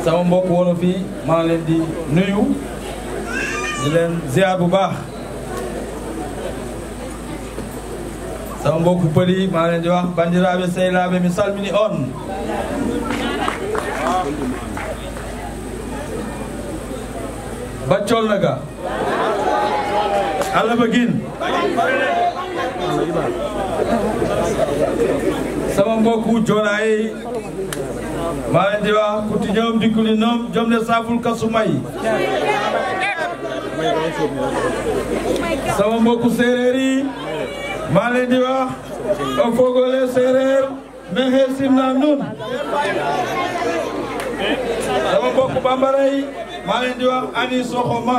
sama mbokk wolof yi maa leen di nuyu di leen ziar bu baax sama mbokku pël yi maa leen di wax bandiraɓe sehlaaɓe mi salmini on baccol naga allah bagin sama mbokku jooɗayi maa leen di wax kuti ñoom dikkuli noom jomde saful kasumay sama mbokku séeréer yi maa leen di wax o fogole séeréer mexe simna nun sama mbokku bambara yi maa leen di wax ani soxoma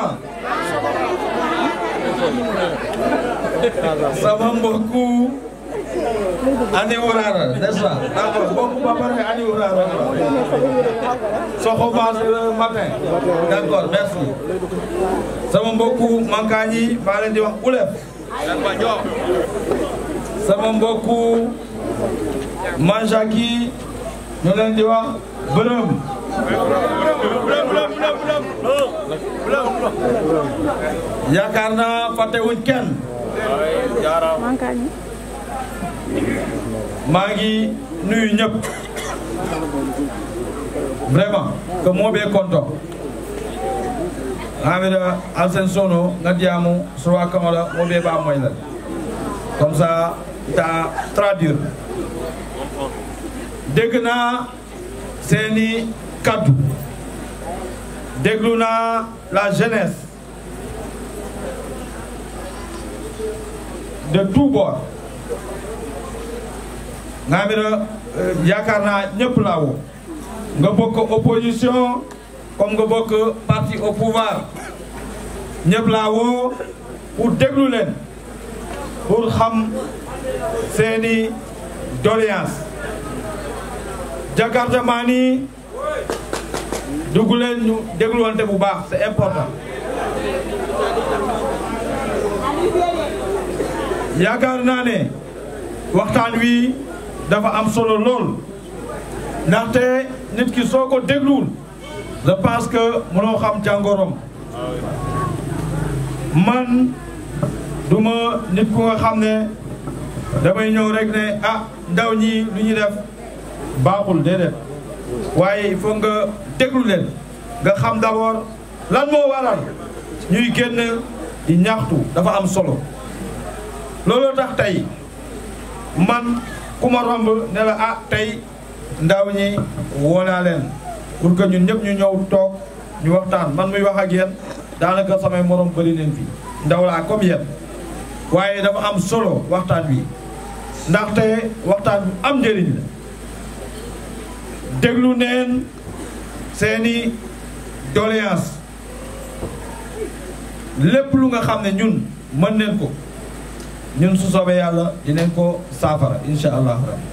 sama mbokku ani wurara n'est-ce pas d'accord mbokku bambara yi ani wurara soxoma c'est le matin d'accord merci sama mbokku mankaañ yi maa leen di wax ulef sama mbokku manjak yi ñu leen di wax bërëm yaakaar naa fàtte wuñ kenn maa ngi nuyu ñëpp vraiment que moɓe konto hamida alsen sono gaddiyamu sowa kamala moɓe ɓa moylal comme ça ta traduire dégg naa seeni kaddu déglu naa la jeunesse de tout bord ngamira yaakaar naa ñëpp laa woo nga bokk opposition comme nga bokk parti au pouvoir ñëpp laa woo pour déglu leen pour xam seeni doléance Jakarta maa nii dugg leen ñu dégluwante bu baax c'est important yaakaar naa ne waxtaan wi dafa am solo lool ndaxte nit ki soo ko dégluwul je pense que mënoo xam jàngoroom man duma nit ku nga xam ne damay ñëw rek ne ah ndaw ñi lu ñu def baaxul déedéet waaye il faut nga déglu leen nga xam d'abord lan moo waral ñuy génn di ñaxtu dafa am solo looloo tax tey man ku ma romb ne la ah tey ndaw ñi woo naa leen pour que ñun ñëpp ñu ñëw toog ñu waxtaan man muy wax ak yéen daanaka samay morom bëri neen fii ndaw laa comme yéen waaye dafa am solo waxtaan wi ndaxte waxtaan bu am njëriñ la déglu neen seeni doléance lépp lu nga xam ne ñun mën neen ko ñun su soobee yàlla dinañ ko saafara insha allah rabbi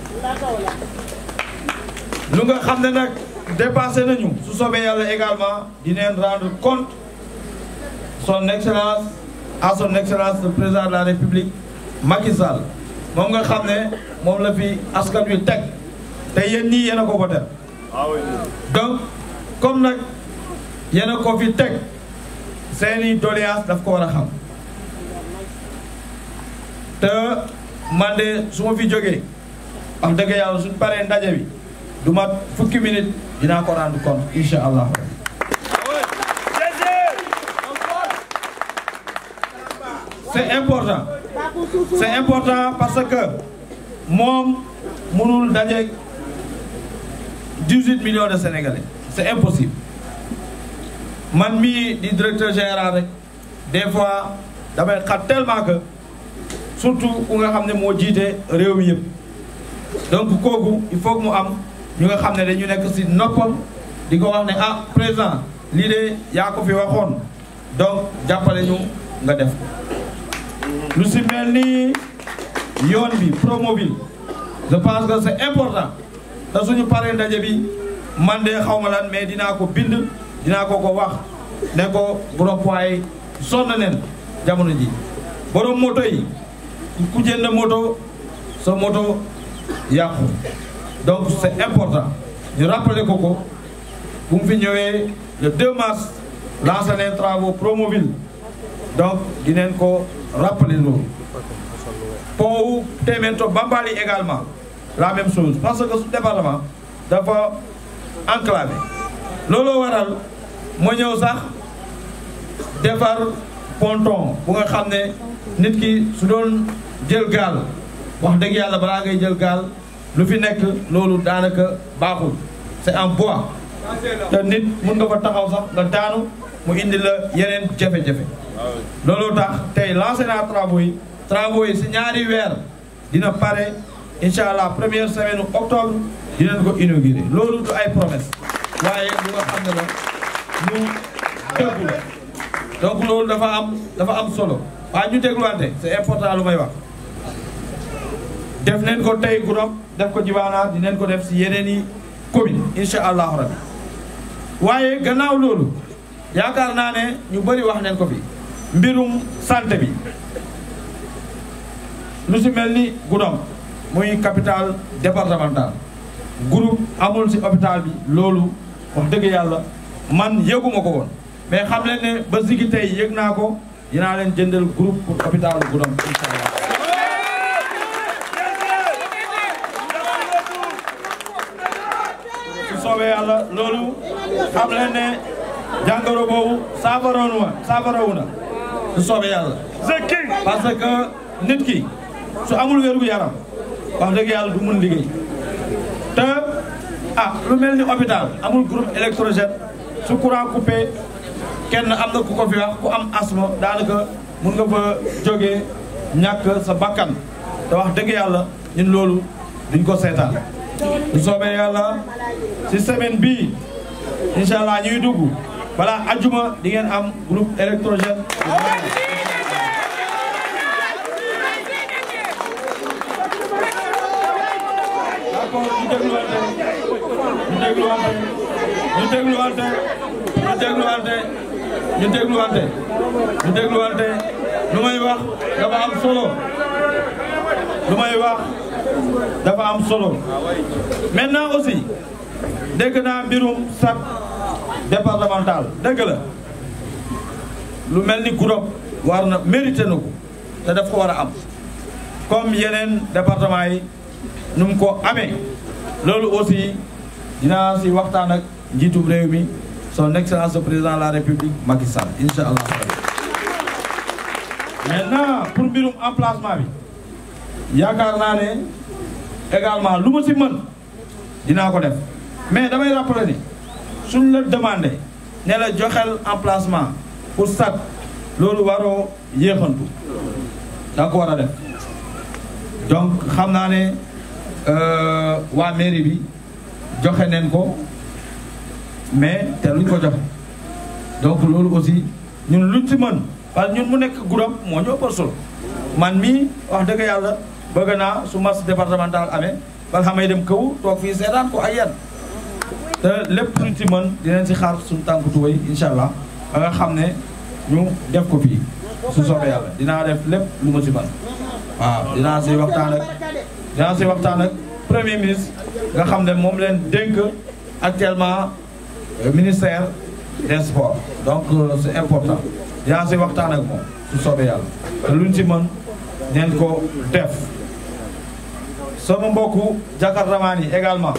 lu nga xam ne nag dépassé nañu su soobee yàlla également dinañ rendre compte son excellence à son excellence le président de la république Macky Sall moom nga xam ne moom la fi askan wi teg te yéen ñii yéen a ko voté donc comme nag yéen a ko fi teg seeni doléance daf ko war a xam te man de su ma fi jógee wax dëgg yàlla suñ paree ndaje bi du mat fukki minute dinaa ko rendre compte incha allah c'est important c'est important parce que moom mënul daje 18 millions de sénégalais c'est impossible man mii di directeur général rek des fois damay xat tellement que surtout ku nga xam ne moo jiite réew mi yëpp donc kooku il faut que mu am ñu nga xam ne dañu nekk ci noppam di ko wax ne ah président lii de yaa ko fi waxoon donc jàppale ñu nga def lu ci mel ni yoon bi promobile je pense que c'est important te suñu paree ndaje bi man de xaw ma lan mais dinaa ko bind dinaa ko ko wax ne ko borom poids sonn neen jamono ji borom moto yi ku jënd moto sa moto yàqu donc c'est important ñu rappeler ko ko bu mu fi ñëwee le 2 mars lancé les travaux Promoville donc dinañ ko rappeler loolu pont wu Témento Bambali également la même chose parce que su département dafa enclavé looloo waral moo ñëw sax defar ponton bu nga xam ne nit ki su doon jël gaal wax dëgg yàlla balaa ngay jël gaal lu fi nekk loolu daanaka baaxul c'est en bois te nit mun nga fa taxaw sax nga daanu mu indi la yeneen jafe-jafe loolu tax tey lancé naa travaux yi travaux yi si ñaari weer dina pare incha allah première semaine octobre dinañ ko inauguré loolu du ay promesse waaye lu nga xam ne la lu dëggu la donc loolu dafa am dafa am solo waaye ñu dégluwante c'est important lu may wax def neen ko tey Goudomp def ko Djibana dinañ ko def si yeneen i commune incha allahu rabbi waaye gannaaw loolu yaakaar naa ne ñu bëri wax neen ko fi mbirum santé bi lu si mel ni Goudomp muy capitale départementale groupe amul si hôpital bi loolu wax dëgg yàlla man yëguma ko woon mais xam leen ne ba sigi tey yëg naa ko dinaa leen jëndal groupe pour hôpital Goudomp incha allah su soobee yàlla loolu xam leen ne jàngoro boobu saafarawu na saafarawu na su soobee yàlla parce que nit ki su amul wérgu yaram wax dëgg yàlla du mun liggéey te ah lu mel ni hôpital amul groupe électrogène su courant coupé kenn am na ku ko fi wax ku am asthme daanaka mun nga fa jógee ñàkk sa bakkan te wax dëgg yàlla ñun loolu duñ ko seetaan su soobee yàlla si semaine bii incha allah ñuy dugg balaa ajuma di ngeen am groupe électrogène d'accord ñu dégluwante ñu dégluwante ñu dégluwante ñu dégluwante ñu dégluwante ñu dégluwante lu may wax dafa am solo lu may wax dafa am solo maintenant aussi dégg naa mbirum SAC départemental dégg la lu mel ni Goudomp war na mérité na ko te daf ko war a am comme yeneen département yi nu mu ko amee loolu aussi dinaa si waxtaan ak njiitum réew mi son excellence le président de la république Macky Sall incha allah maintenant pour mbirum emplacement bi yaakaar naa ne également lu ma si mën dinaa ko def mais damay rappeler ni suñ la demandé ne la joxel emplacement pour SAC loolu waroo yéexantu da nga ko war a def donc xam naa ne waa mairie bi joxe neen ko mais te luñ ko joxe donc loolu aussi ñun luñ si mën parce que ñun mu nekk Goudomp moo ñoo ëppal solo man mii wax dëgg yàlla bëgg naa su match départemental amee bala xamay dem kaw toog fii seetaan ko ay yan te lépp luñ si mën dinañ si xaar suñu tànku tuway incha allah ba nga xam ne ñu def ko fii su soobee yàlla dinaa def lépp lu ma si mën waaw dinaa si waxtaan ak dinaa si waxtaan ak premier ministre nga xam ne moom leen dénk actuellement ministère des sports donc c'est important dinaa si waxtaan ak moom su soobee yàlla te luñ si mën neen ko def sama mbokku jakartamaan yi également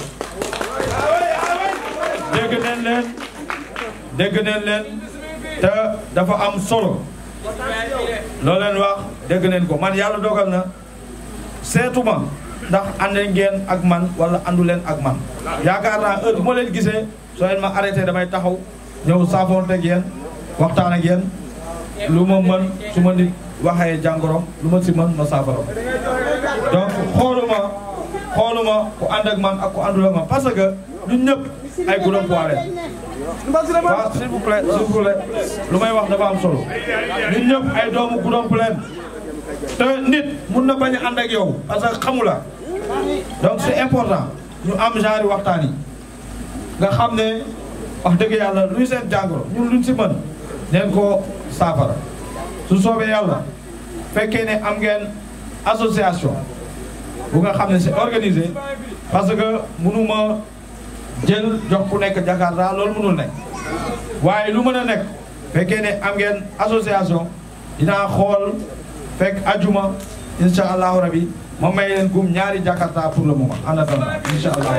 dégg neen leen dégg neen leen te dafa am solo loo leen wax dégg neen ko man yàlla dogal na seetuma ndax ànd ngeen ak man wala àndu leen ak man yaakaar naa heure bu ma leen gisee soo leen ma arrêté damay taxaw ñëw saafoonte ak yéen waxtaan ak yéen lu ma mën su ma nit waxee jàngoro lu ma si mën ma saafara donc xooluma xooluma ku ànd ak man ak ku àndul ak man parce que ñun ñëpp ay Goudomp waa leen waaw s'il vous plaît s'il vous plaît lu may wax dafa am solo ñun ñëpp ay doomu Goudomp leen te nit mun na bañ a ànd ak yow parce que xamu la donc c'est important ñu am genre waxtaan yi nga xam ne wax dëgg yàlla luy seen jàngoro ñun luñ si mën neen ko saafara su soobee yàlla fekkee ne am ngeen association bu nga xam ne c'est organisé parce que mënuma jël jox ku nekk Jakarta loolu mënul nekk waaye lu mën a nekk fekkee ne am ngeen association dinaa xool fekk ajuma incha allahu rabi ma may leen gum ñaari Jakarta pour le moment en attendant incha allah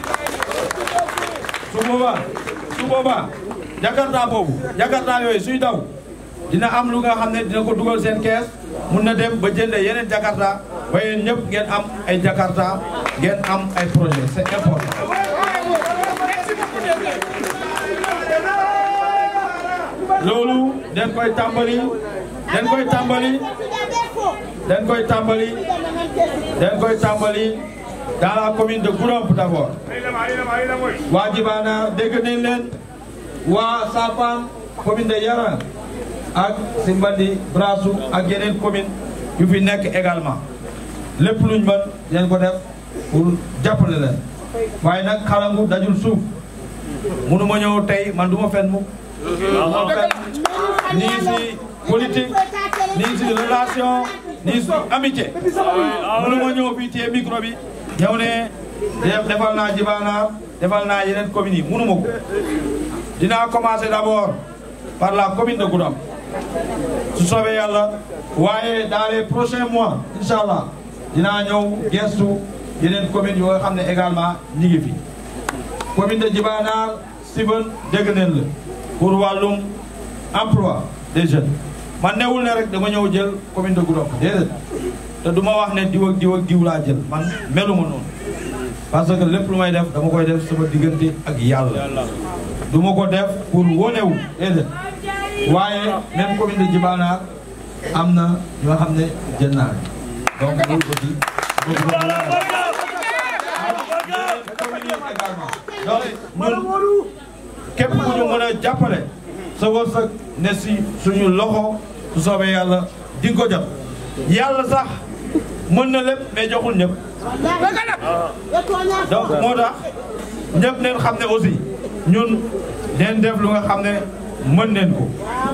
su boobaa su boobaa Jakarta boobu Jakarta yooyu suy daw dina am lu nga xam ne dina ko dugal seen kees mun na dem ba jënde yeneen Jakarta ba yéen ñëpp ngeen am ay Jakarta ngeen am ay projet c'est important loolu den koy tàmbali den koy tàmbali den koy tàmbali den koy tàmbali dans la commune de Goudomp d'abord waa Djibana dégg nañ leen waa Safaan commune de Yaran ak Simbandi Brassou ak yeneen commune yu fi nekk également lépp luñ mën den ko def pour jàppale leen waaye nag xalangu dajul suuf munu ma ñëw tey man du ma fen mukk moo fen nii si politique nii si relation nii si amitié munu ma ñëw fii téye micro bi ñëw ne defal naa Djibana defal naa yeneen communes yi munu ma ko dinaa commencer d'abord par la commune de Goudomp su soobee yàlla waaye dans les prochains mois incha allah dinaa ñëw gestu yeneen communes yoo xam ne également ñi ngi fi commune de Djibana Siban dégg neen la pour wàllum emploi des jeunes man newul ne rek dama ñëw jël commune de Goudomp déedéet te du ma wax ne diw ak diw ak diw laa jël man meluma noonu parce que lépp lu may def dama koy def sama diggante ak yàlla du ma ko def pour wonewu déedéet waaye même commune de Djibana am na ñoo xam ne jël naa donc loolu aussi donc ñun képp ku ñu mën a jàppale sa wërsëg ne si suñu loxo su soobee yàlla di nga ko jot yàlla sax mën na lépp mais joxul ñëpp donc moo tax ñëpp neen xam ne aussi ñun neen def lu nga xam ne mën neen ko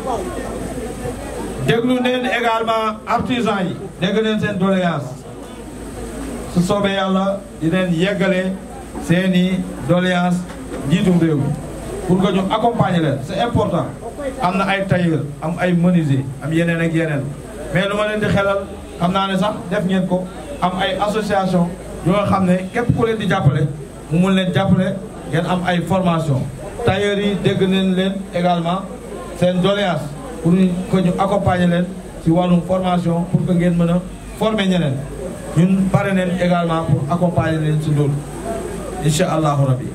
déglu neen également artisan yi dégg neen seen doléance su soobee yàlla di leen yeggale seeni doléance njiitum réew mi pour que ñu accompagner leen c'est important am na ay tailleur am ay menuisier am yeneen ak yeneen mais lu ma leen di xelal xam naa ne sax def ngeen ko am ay association yoo nga xam ne képp ku leen di jàppale mu mun leen jàppale ngeen am ay formation tailleur yi dégg nañ leen également seen doléance pour que ñu accompagner leen ci wàllum formation pour que ngeen mën a former ñeneen ñun pare neen également pour accompagner leen ci loolu incha allahu rabbi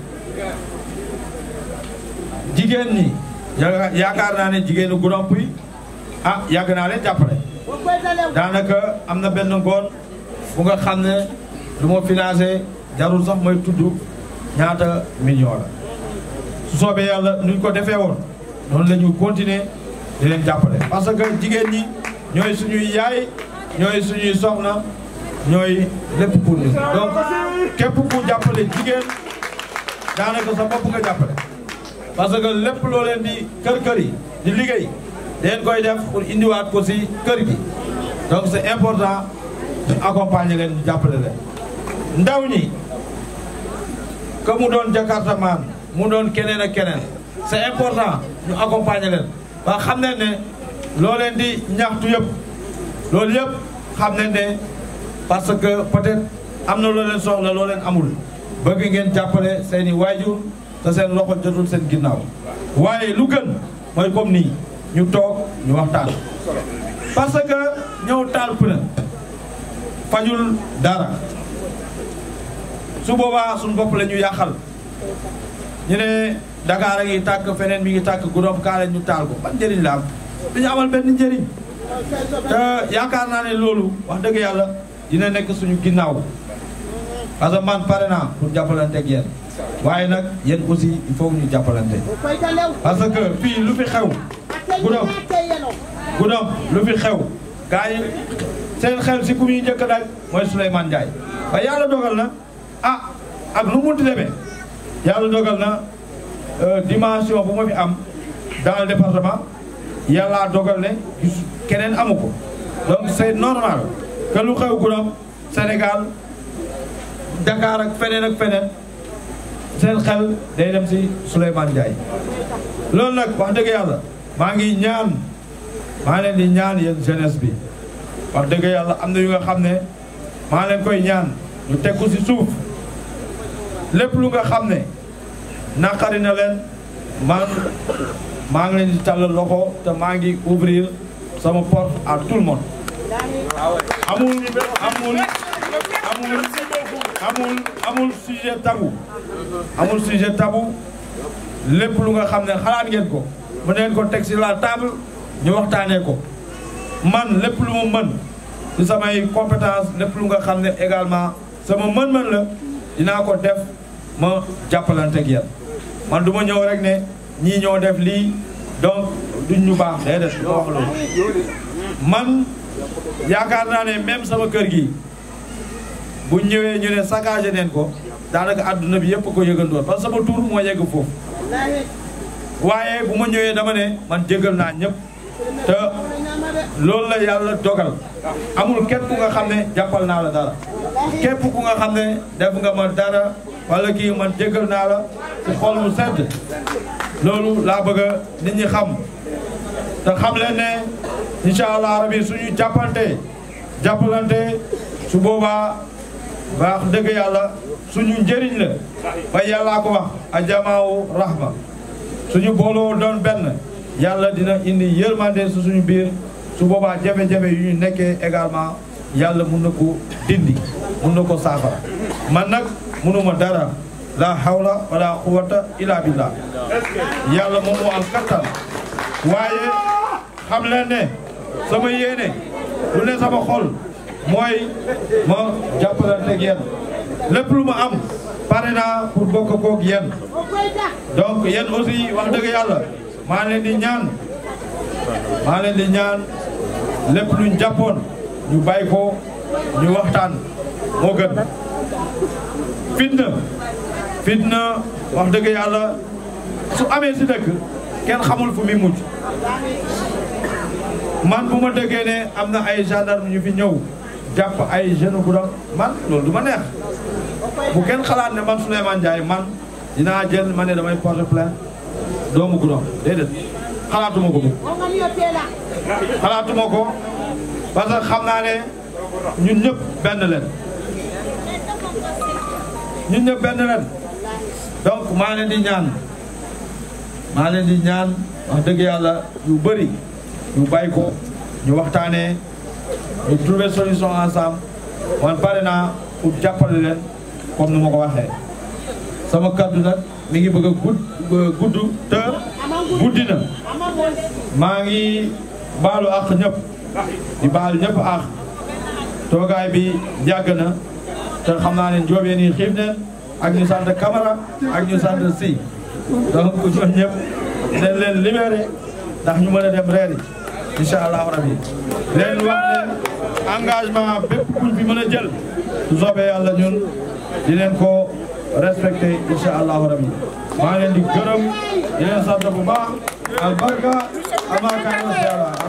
jigéen ñi yaakaar naa ne jigéenu Goudomp yi ah yàgg naa leen jàppale daanaka am na benn ngoon bu nga xam ne lu ma financé jarul sax mooy tudd ñaata million la su soobee yàlla nuñ ko defee woon noonu la ñu continuer di leen jàppale parce que jigéen ñi ñooy suñuy yaay ñooy suñuy soxna ñooy lépp pour ñun donc képp ku jàppale jigéen daanaka sa bopp nga jàppale parce que lépp loo leen di kër kër yi di liggéey dañ koy def pour indiwaat ko si kër gi donc c'est important ñu accompagner leen ñu jàppale leen ndaw ñi que mu doon Jakarta maan mu doon keneen ak keneen c'est important ñu accompagner leen ba xam ne ne loo leen di ñaxtu yëpp loolu yëpp xam ne ne parce que peut-être am na loo leen soxla loo leen amul bëgg ngeen jàppale seeni waajur te seen loxo jotul seen ginnaaw waaye lu gën mooy comme nii ñu toog ñu waxtaan parce que ñëw taal pneu fajul dara su boobaa suñu bopp la ñu yàqal ñu ne Dakar a ngi tàkk feneen mi ngi tàkk Goudomp kaale ñu taal ko ban njëriñ la am du ñu amal benn njëriñ te yaakaar naa ne loolu wax dëgg yàlla dina nekk suñu ginnaaw parce que man pare naa pour jàppalante ak yéen waaye nag yéen aussi il faut ñu jàppalante parce que fii lu fi xew Goudomp Goudomp lu fi xew gars yi seen xel si ku muy njëkk daal mooy Souleymane Ndiaye ba yàlla dogal na ah ak lu munti demee yàlla dogal na dimension bu ma fi am dans le département yàlla dogal ne gis keneen amu ko donc c'est normal que lu xew Goudomp Sénégal Dakar ak feneen ak feneen seen xel day dem si Souleymane Ndiaye loolu nag wax dëgg yàlla maa ngi ñaan maa leen di ñaan yéen jeunesse bi wax dëgg yàlla am na yu nga xam ne maa leen koy ñaan ñu teg ko si suuf lépp lu nga xam ne naqari na leen man maa ngi leen di tàllal loxo te maa ngi ouvrir sama porte à tout le monde amul amul amul amul amul sujet tabou amul sujet tabou lépp lu nga xam ne xalaat ngeen ko mën ngeen ko teg ci la table ñu waxtaanee ko man lépp lu mu mën ci samay compétence lépp lu nga xam ne également sama mën-mën la dinaa ko def ma jàppalante ak yéen man du ma ñëw rek ne ñii ñoo def lii donc duñ ñu baax déedéet du ma wax loolu man yaakaar naa ne même sama kër gi bu ñëwee ñu ne saccagé neen ko daanaka àdduna bi yëpp ko yëgandoon parce que sama tur moo yegg foofu waaye bu ma ñëwee dama ne man jégal naa ñëpp te loolu la yàlla dogal amul képp ku nga xam ne jàppal naa la dara képp ku nga xam ne def nga ma dara wala kii man jégal naa la ci xol mu sedd loolu laa bëgg a nit ñi xam te xam leen ne incha allah rabi suñu jàppante jàppalante su boobaa baax dëgg yàlla suñu njëriñ la ba yàllaa ko wax a jamaawu rahma suñu booloo doon benn yàlla dina indi yërmande su suñu biir su boobaa jafe-jafe yu ñu nekkee également yàlla mun na ko dindi mun na ko saafara man nag munuma dara la hawla wala quwwata illa billah yàlla moom moo am kattan waaye xam leen ne sama yéene lu ne sama xol mooy ma jàppalante ak yéen lépp lu ma am pare naa pour bokk koog yéen donc yéen aussi wax dëgg yàlla maa leen di ñaan maa leen di ñaan lépp luñ jàppoon ñu bàyyi ko ñu waxtaan moo gën fitna fitna wax dëgg yàlla su amee si dëkk kenn xamul fu muy mujj man bu ma dëggee ne am na ay gendarme ñu fi ñëw jàpp ay jeune bu doon man loolu du ma neex bu kenn xalaat ne man Souleymane Ndiaye man dinaa jël ma ne damay porter plainte doomu guddoom déedéet xalaatuma ko bu xalaatuma ko parce que xam naa ne ñun ñëpp benn leen ñun ñëpp benn leen donc maa leen di ñaan maa leen di ñaan wax dëgg yàlla yu bëri ñu bàyyi ko ñu waxtaanee ñu trouver solution ensemble man pare naa pour jàppale leen comme ni ma ko waxee sama kaddu nag mi ngi bëgg a gudd gudd te guddi na maa ngi baalu ak ñëpp di baal ñëpp ak toogaay bi yàgg na te xam naa ne njoobeen yi xiif ne ak ñu sant Camara ak ñu sant Si donc ñoom ñëpp dañ leen libéré ndax ñu mën a dem reeri incha allahu rabi leen wax ne engagement bépp kuñ fi mën a jël su soobee yàlla ñun di leen ko respecté incha allahu rabi maa leen di gërëm di leen sant bu baax albarka amaakaana siyaara